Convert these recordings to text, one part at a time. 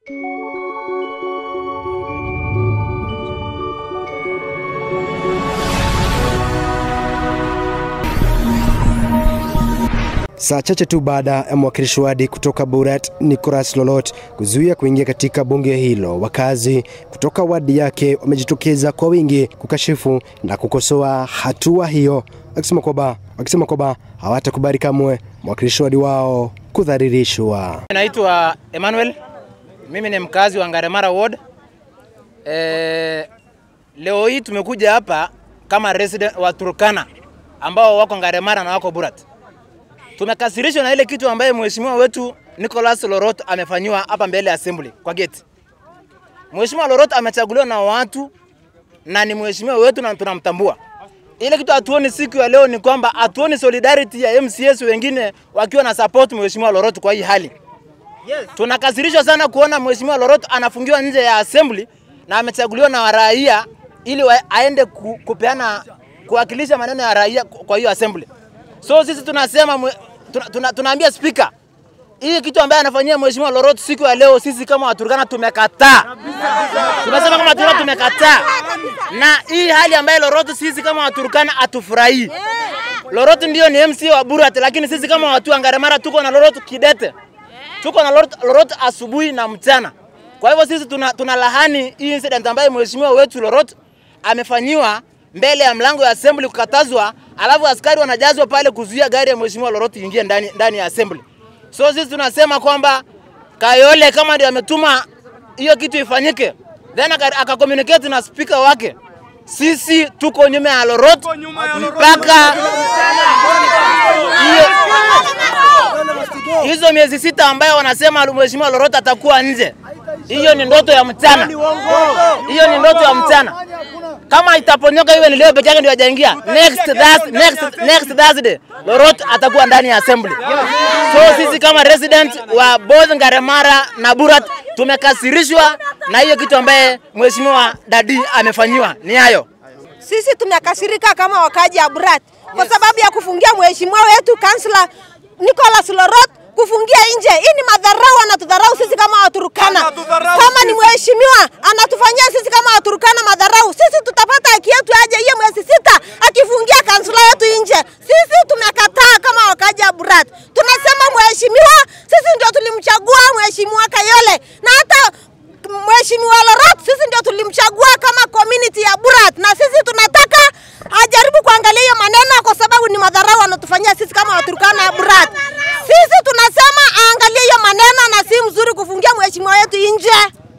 Saa chache tu baada ya mwakilishi wadi kutoka Boret Nicholas Lolot kuzuia kuingia katika bunge hilo, wakazi kutoka wadi yake wamejitokeza kwa wingi kukashifu na kukosoa hatua hiyo, akisema kwamba wakisema kwamba hawatakubali kamwe mwakilishi wadi wao kudhalilishwa. Naitwa Emmanuel, mimi ni mkazi wa Ngaremara Ward. E, leo hii tumekuja hapa kama resident wa Turkana ambao wako Ngaremara na wako Boret. Tumekasirishwa na ile kitu ambaye mheshimiwa wetu Nicholas Lorot amefanyiwa hapa mbele ya assembly kwa gate. Mheshimiwa Lorot amechaguliwa na watu na ni mheshimiwa wetu na tunamtambua. Ile kitu hatuoni siku ya leo ni kwamba hatuoni solidarity ya MCS wengine wakiwa na support mheshimiwa Lorot kwa hii hali. Yes. Tunakasirishwa sana kuona mheshimiwa Lorot anafungiwa nje ya assembly na amechaguliwa na raia ili wa, aende ku, kupeana kuwakilisha maneno ya raia kwa hiyo assembly. So sisi tunasema mwe, tuna, tuna, tunaambia speaker hii kitu ambaye anafanyia mheshimiwa Lorot siku ya leo, sisi kama Waturkana tumekataa. Tumesema kama Waturkana tumekataa, na hii hali ambayo Lorot sisi kama Waturkana hatufurahii. Lorot ndio ni MC wa Boret, lakini sisi kama watu wa Ngaremara tuko na Lorot kidete, tuko na Lorot, Lorot asubuhi na mchana. Kwa hivyo sisi tuna, tuna lahani hii incident ambayo mheshimiwa wetu Lorot amefanyiwa mbele ya mlango ya assembly kukatazwa, alafu askari wanajazwa pale kuzuia gari ya mheshimiwa Lorot ingie ndani, ndani ya assembly. So sisi tunasema kwamba Kayole kama ndio ametuma hiyo kitu ifanyike, then akakommunicate na speaker wake, sisi tuko nyuma ya Lorot mpaka hiyo hizo miezi sita ambayo wanasema mheshimiwa Lorot atakuwa nje. Hiyo ni ndoto ya mchana, hiyo ni ndoto ya mchana. Kama itaponyoka iwe ni leo peke yake ndio hajaingia, next Thursday, next next Thursday Lorot atakuwa ndani ya assembly. So sisi kama resident wa both Ngaremara na Boret tumekasirishwa na hiyo kitu ambaye mheshimiwa Dadi amefanyiwa. Ni hayo. Sisi tumekasirika kama wakaji ya Boret kwa sababu ya kufungia mheshimiwa wetu kansla Nicholas Lorot kufungia nje. Hii ni madharau, anatudharau sisi kama Waturkana. Kama ni mheshimiwa anatufanyia sisi kama Waturkana madharau, sisi tutapata haki yetu aje hiyo mwezi sita akifungia kansula yetu nje? Sisi tumekataa kama wakaji wa Boret. Tunasema mheshimiwa, sisi ndio tulimchagua mheshimiwa Kayole na hata mheshimiwa Lorot sisi ndio tulimchagua kama community ya Boret, na sisi tunataka ajaribu kuangalia hiyo maneno, kwa sababu ni madharau anatufanyia sisi kama Waturkana ya Boret. Sisi tunasema aangalie hiyo maneno na si mzuri kufungia mheshimiwa wetu nje.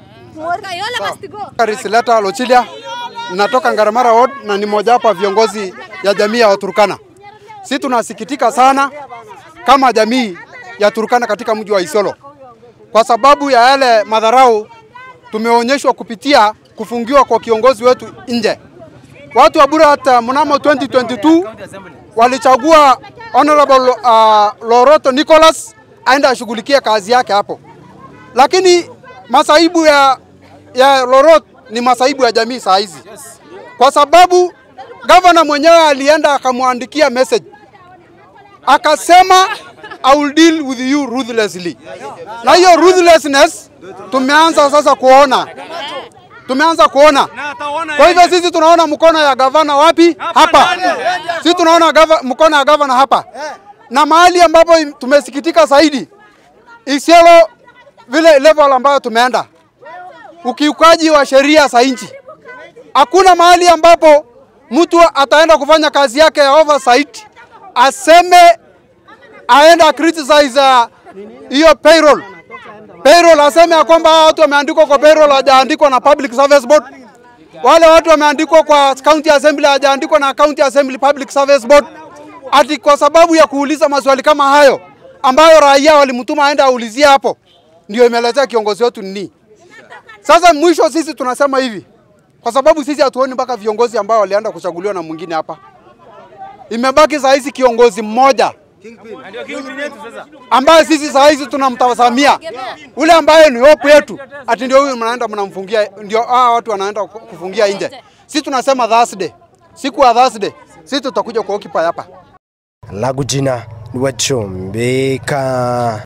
Risileta Lochilia, natoka Ngaremara Ward na ni mojawapo wa viongozi ya jamii ya Waturkana. Si tunasikitika sana kama jamii ya Turkana katika mji wa Isiolo kwa sababu ya yale madharau tumeonyeshwa kupitia kufungiwa kwa kiongozi wetu nje. Watu wa Boret mnamo 2022 walichagua Honorable uh, Loroto Nicholas aende ashughulikie kazi yake hapo, lakini masaibu ya, ya Lorot ni masaibu ya jamii saa hizi, kwa sababu gavana mwenyewe alienda akamwandikia message akasema I will deal with you ruthlessly, na hiyo ruthlessness tumeanza sasa kuona tumeanza kuona. Kwa hivyo sisi tunaona mkono ya gavana wapi? Hapa. Sisi tunaona gava, mkono ya gavana hapa, na mahali ambapo tumesikitika zaidi Isiolo, vile level ambayo tumeenda, ukiukaji wa sheria za nchi. Hakuna mahali ambapo mtu ataenda kufanya kazi yake ya oversight aseme aenda criticize hiyo uh, payroll payroll aseme ya kwamba watu wameandikwa kwa payroll hawajaandikwa na Public Service Board. Wale watu wameandikwa kwa County Assembly hawajaandikwa na County Assembly Public Service Board. Ati kwa sababu ya kuuliza maswali kama hayo ambayo raia walimtuma aende aulizie hapo, ndio imeletea kiongozi wetu nini. Sasa mwisho sisi tunasema hivi, kwa sababu sisi hatuoni mpaka viongozi ambao walienda kuchaguliwa na mwingine hapa. Imebaki saa hizi kiongozi mmoja ambaye sisi saa hizi tunamtazamia ule ambaye ni hope yetu, ati ndio huyu mnaenda mnamfungia, ndio hawa watu wanaenda kufungia nje. Sisi tunasema Thursday, siku ya Thursday sisi tutakuja kwa occupy hapa. Langu jina ni Wachombeka.